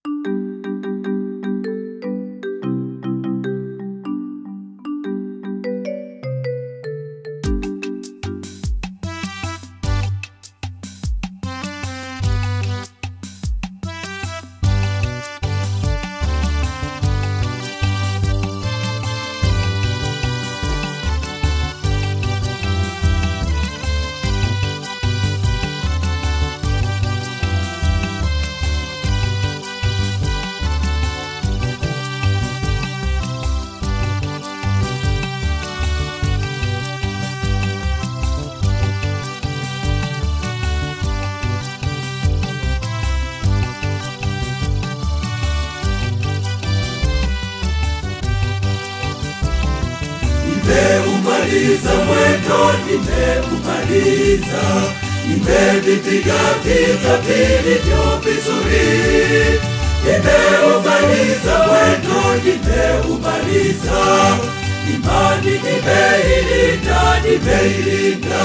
Nimeumaliza mwendo, nimeumaliza, nimevipiga vita vilivyo vizuri. Nimeumaliza mwendo, nimeumaliza, imani nimeilinda, nimeilinda.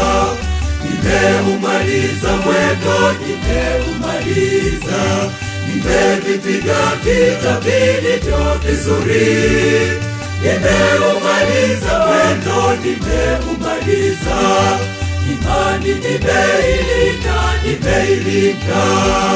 Nimeumaliza mwendo, nimeumaliza, nimevipiga vita vilivyo vizuri. Nimeumaliza mwendo, nimeumaliza, imani nimeilinda, nimeilinda.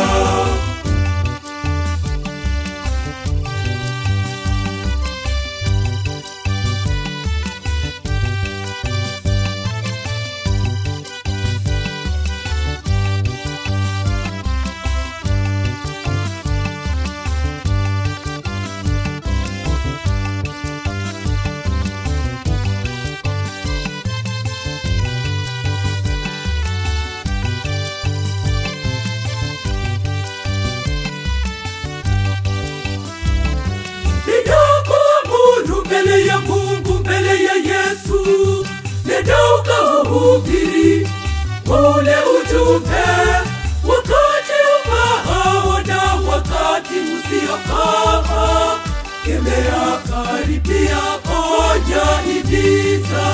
Ninakuamuru mbele ya Mungu, mbele ya Yesu, nenda ukahubiri ule ujumbe, wakati ufaao na wakati usiofaa. Kemea, karipia, onya, himiza.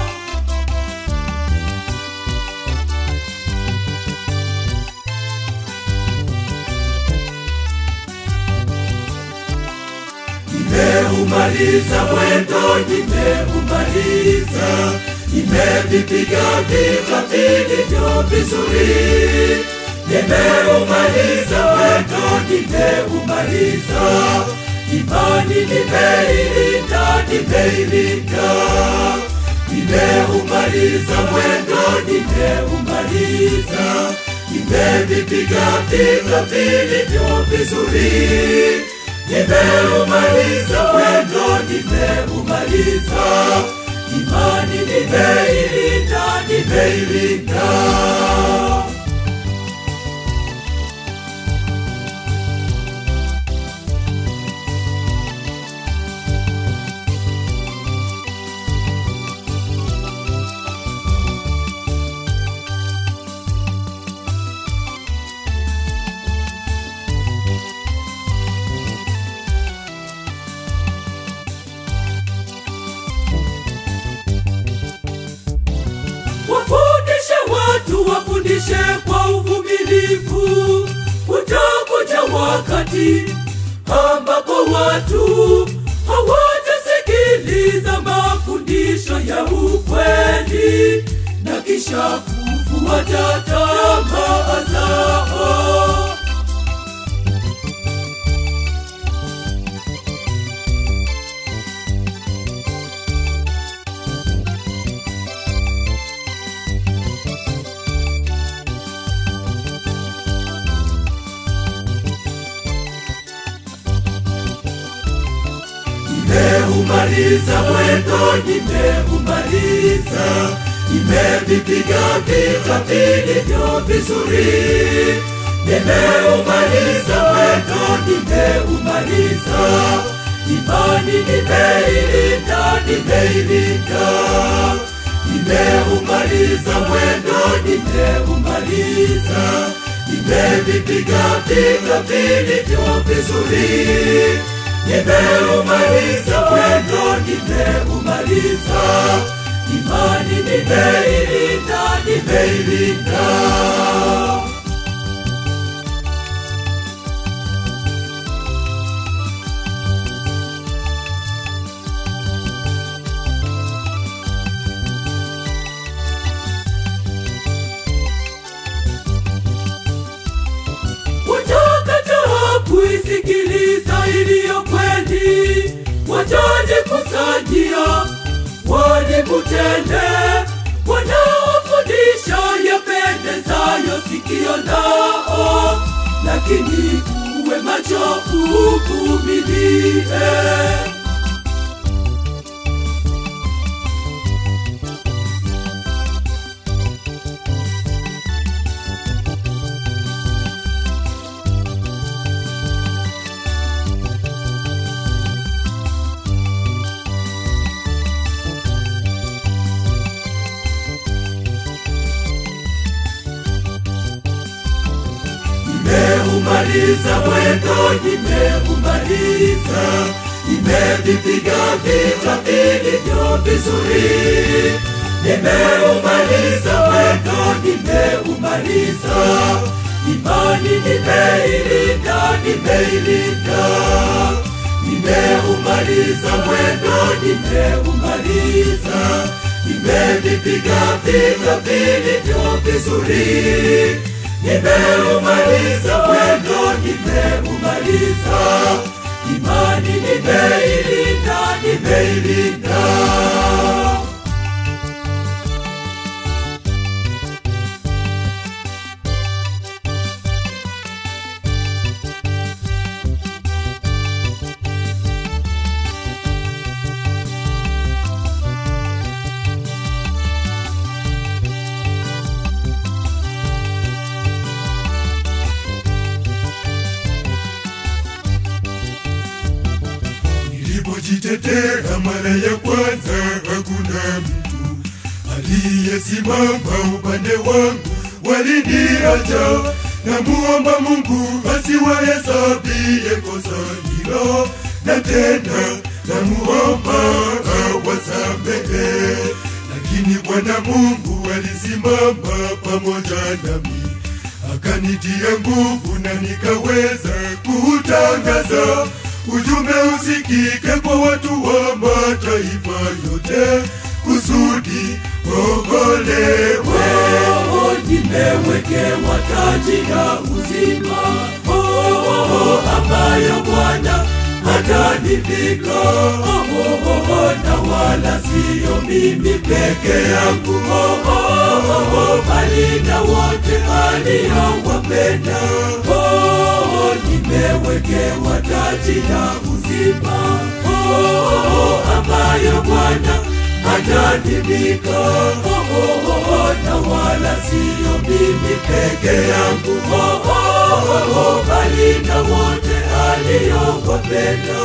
Nimeumaliza mwendo, nimeumaliza, nimevipiga vita vilivyo vizuri. Nimeumaliza mwendo, nimeumaliza, imani nimeilinda, nimeilinda. Nimeumaliza mwendo, nimeumaliza, nimevipiga vita vilivyo vizuri. Nimeumaliza mwendo, nimeumaliza, imani nimeilinda, nimeilinda. Wafundishe watu, wafundishe kwa uvumilivu. Utakuja wakati ambapo watu hawatasikiliza mafundisho ya ukweli na kisha kufuata tamaa zao. Nimeumaliza mwendo, nimeumaliza, nimevipiga vita vilivyo vizuri. Nimeumaliza mwendo, nimeumaliza, imani nimeilinda, nimeilinda. Nimeumaliza mwendo, nimeumaliza, nimevipiga vita vilivyo vizuri. Nimeumaliza mwendo, nimeumaliza, imani nimeilinda, nimeilinda. kuisikiliza iliyo kweli, watajikusanyia waniputende, wanaofundisha yapendezayo sikio lao, lakini uwe macho uvumilie. Nimeumaliza mwendo, nimeumaliza, nimevipiga vita vilivyo vizuri. Nimeumaliza mwendo, nimeumaliza, imani nimeilinda, nimeilinda. Nimeumaliza mwendo, nimeumaliza, nimevipiga vita vilivyo vizuri. Nimeumaliza mwendo, nimeumaliza, imani nimeilinda, nimeilinda. Nilipojitetea mara ya kwanza, hakuna mtu aliyesimama upande wangu, waliniacha. Namuomba Mungu asiwahesabie kosa hilo, na tena namuomba awasamehe. Lakini Bwana Mungu alisimama pamoja nami akanitia nguvu na nikaweza kuutangaza ujumbe usikike kwa watu wa mataifa yote kusudi okolewe. Oh, nimewekewa taji ya uzima oh, oh, oh, ambayo Bwana atanivika oh, oh, oh, na wala siyo mimi peke yangu oh, oh, oh, oh, bali na wote aliowapenda oh, nimewekewa taji ya uzima oh, oh, oh, ambayo Bwana atanivika oh, oh, oh, na wala siyo mimi peke yangu oh, oh, oh, oh, bali na wote aliowapenda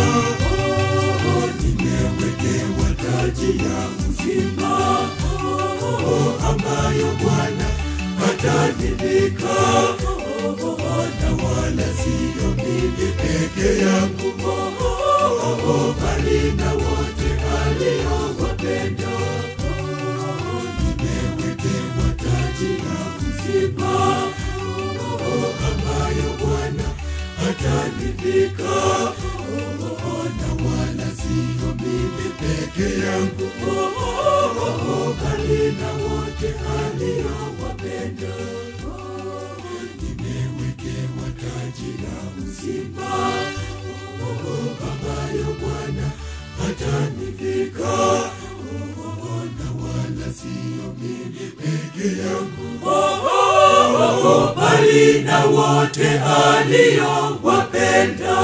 oh, nimewekewa taji ya uzima oh, oh, ambayo Bwana atanivika oh, oh, oh, na wala siyo mimi peke yangu oh, oh, oh, bali na wote aliowapenda oh, nimewekewa taji ya uzima oh, oh, ambayo Bwana atanivika oh, oh, na wala siyo mimi peke yangu oh, oh, oh, bali na wote aliowapenda oh, nimewekewa taji ya uzima oh, oh, ambayo Bwana atanivika oh, oh, na wala siyo mimi peke yangu oh, oh, oh, bali na wote aliowapenda.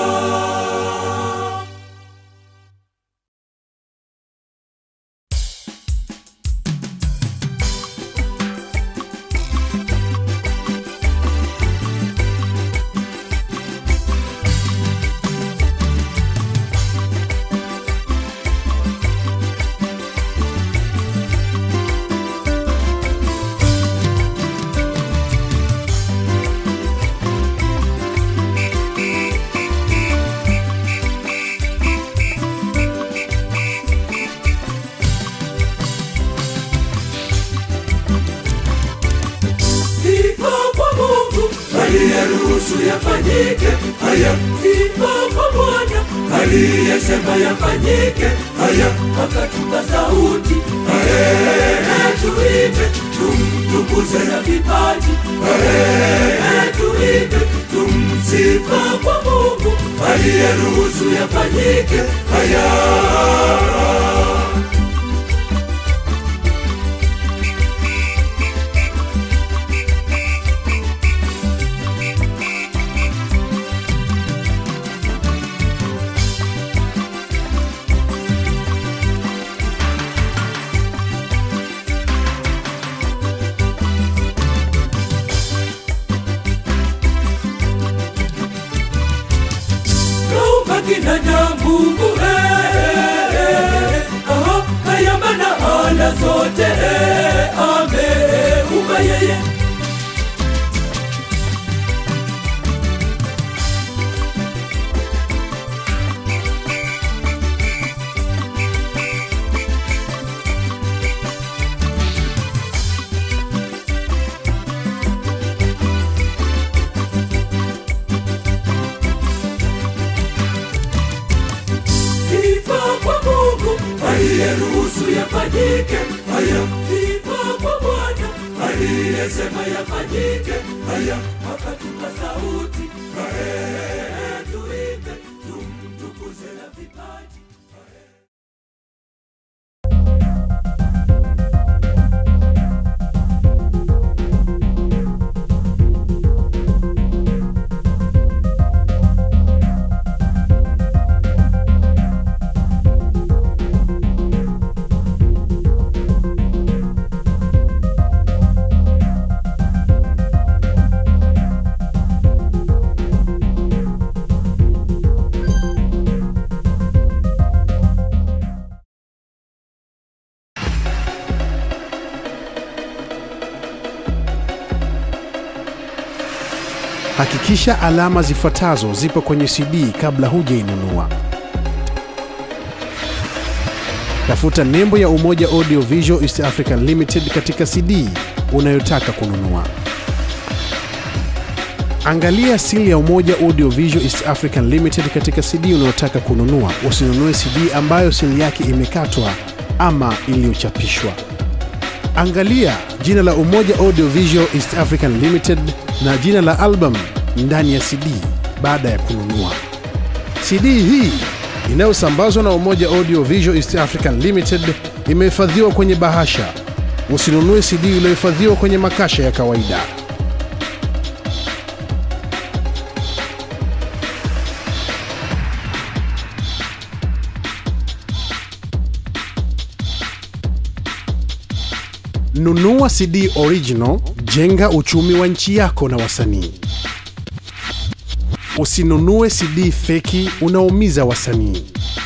Sifa kwa Mungu aliyeruhusu yafanyike haya, sifa kwa Bwana aliyesema yafanyike haya, akatupa sauti ae, tuimbe tumtukuze tumtukuze na vipaji Eh, tuimbe tumsifa kwa mungu aliyeruhusu yafanyike haya kaumba kinadamu eh, aha, kayamba na ala zote eh, ameumba yeye sifa kwa mungu aliyeruhusu yafanyike haya sifa kwa bwana aliyesema yafanyike haya akatupa sauti Eh, tuimbe tumtukuze na vipaji Hakikisha alama zifuatazo zipo kwenye CD kabla hujainunua. Tafuta nembo ya Umoja Audio Visual East African Limited katika CD unayotaka kununua. Angalia sili ya Umoja Audio Visual East African Limited katika CD unayotaka kununua. Usinunue CD ambayo sili yake imekatwa ama iliyochapishwa. Angalia jina la Umoja Audio Visual East African Limited na jina la album ndani ya CD baada ya kununua. CD hii inayosambazwa na Umoja Audio Visual East African Limited imehifadhiwa kwenye bahasha. Usinunue CD iliyohifadhiwa kwenye makasha ya kawaida. Nunua CD original, jenga uchumi wa nchi yako na wasanii. Usinunue CD feki, unaumiza wasanii.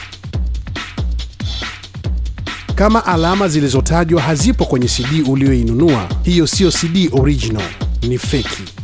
Kama alama zilizotajwa hazipo kwenye CD uliyoinunua, hiyo siyo CD original, ni feki.